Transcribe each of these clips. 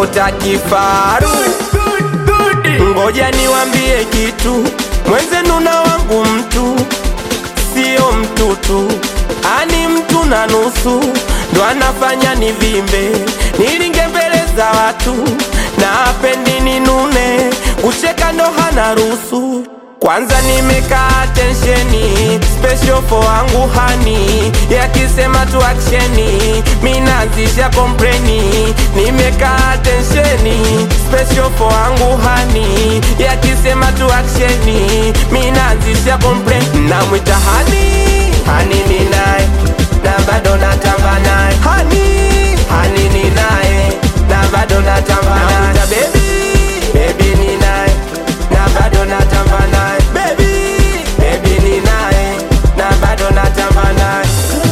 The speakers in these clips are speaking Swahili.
naota kifaru. Ngoja niwambie kitu, mwenzenu na wangu mtu sio mtu tu, ani mtu na nusu, ndo anafanya nivimbe, nilinge mbele za watu, na apendi ninune, kucheka ndo hana ruhusu. Kwanza nimekaa tensheni, special for wangu hani, yakisema tu aksheni, minazisha kompleni. Nimekaa tensheni, special for wangu hani, yakisema tu aksheni, minazisha kompleni. Namwita hani, hani ni naye, na bado natamba naye, hani, hani ni naye, na bado natamba naye. Namwita baby, baby ni naye, na bado natamba naye, baby, baby ni naye, na bado natamba naye.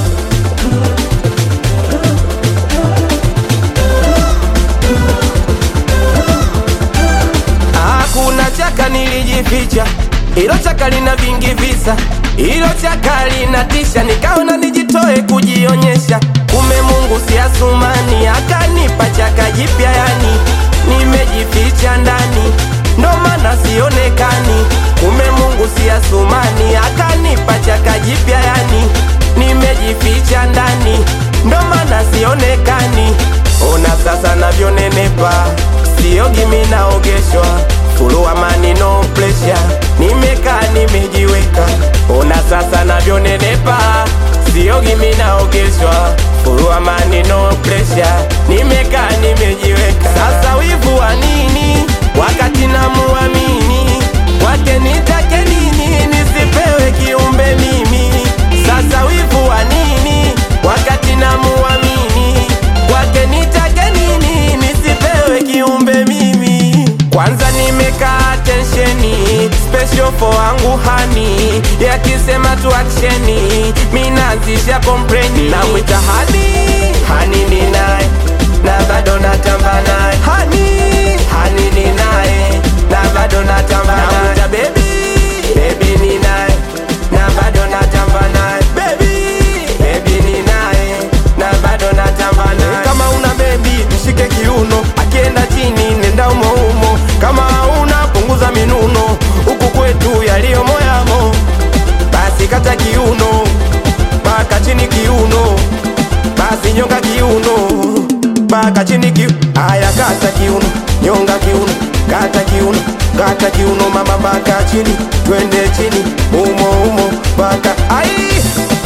Hakuna chaka nilijificha, ilo chaka lina vingi visa, ilo chaka linatisha, nikaona nijitoe kujionyesha. Kume Mungu si Asumani, akanipa chaka jipya, yani nimejificha ndani, ndo maana sionekani. Kume Mungu si Asumani, akanipa chaka jipya, yani nimejificha ndani, ndo maana sionekani. Ona sasa navyonenepa, siogi mi naogeshwa, fulu amani no pressure, nimekaa nimejiweka. Ona sasa navyonenepa, siogi mi naogeshwa, fulu amani no pressure, nimekaa nimejiweka. Sasa wivu wa nini wakati namuamini wake nitake nini nisipewe kiumbe mimi? Sasa wivu wa nini wakati namuamini kwake nitake nini nisipewe kiumbe mimi? Kwanza nimekaa tensheni, special for wangu hani, yakisema tu aksheni, minazisha kompleni. Namwita hani, hani ni naye, na bado natamba naye, hani, hani ni naye, na bado natamba naye. Namwita baby, baby ni naye, na bado natamba naye, baby, baby ni naye, na bado natamba naye. Kama una baby mshike kiuno, akienda chini nenda umo umo, kama una punguza minuno, huku kwetu yaliyo moyamo, basi kata kiuno mpaka chini kiuno, basi nyonga kiuno mpaka chini kiuno. Aya, kata kiuno, nyonga kiuno, kata kiuno, kata kiuno mama mpaka chini, twende chini umo umo mpaka ai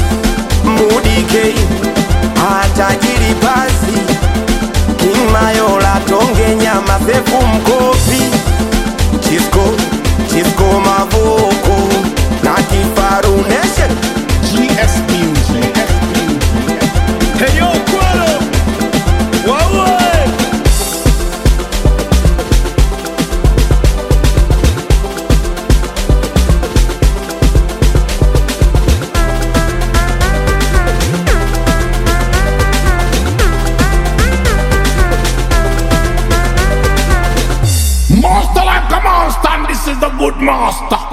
mudikei atajiri basi King Mayola tonge nyama sefu mkopi Chisco Chisco Mavoko na Kifaru Nation GS Music. Hey yo, Kwalo! Wawe! Master like a monster, and this is the good master.